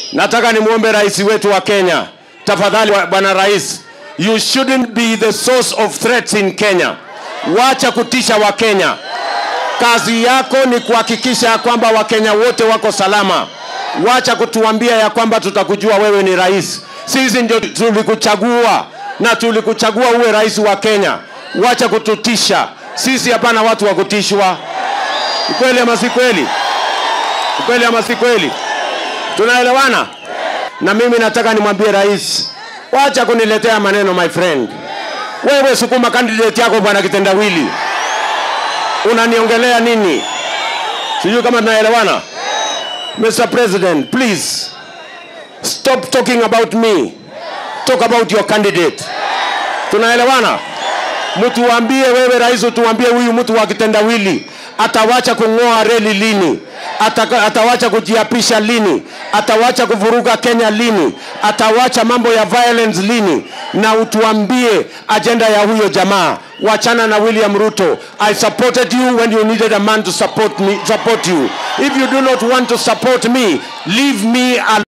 nataka nimwombe rais wetu wa Kenya, tafadhali wa- bwana rais, you shouldn't be the source of threats in Kenya. Wacha kutisha Wakenya. Kazi yako ni kuhakikisha ya kwamba Wakenya wote wako salama. Wacha kutuambia ya kwamba tutakujua wewe ni rais. Sisi ndio tulikuchagua na tulikuchagua uwe rais wa Kenya. Wacha kututisha sisi, hapana watu wa kutishwa. Ni kweli ama si kweli? Ni kweli ama si kweli? Tunaelewana? Na mimi nataka nimwambie rais, wacha kuniletea maneno my friend. Wewe sukuma candidate yako bwana kitendawili unaniongelea nini? Sijui kama tunaelewana. Mr. President, please stop talking about me. Talk about your candidate. Tunaelewana? Mtuambie wewe rais, utuambie huyu mtu wa kitendawili atawacha kung'oa reli lini? Ataka, atawacha kujiapisha lini? Atawacha kuvuruga Kenya lini? Atawacha mambo ya violence lini? Na utuambie ajenda ya huyo jamaa. Wachana na William Ruto. I supported you when you needed a man to support me, support you. If you do not want to support me, leave me alone.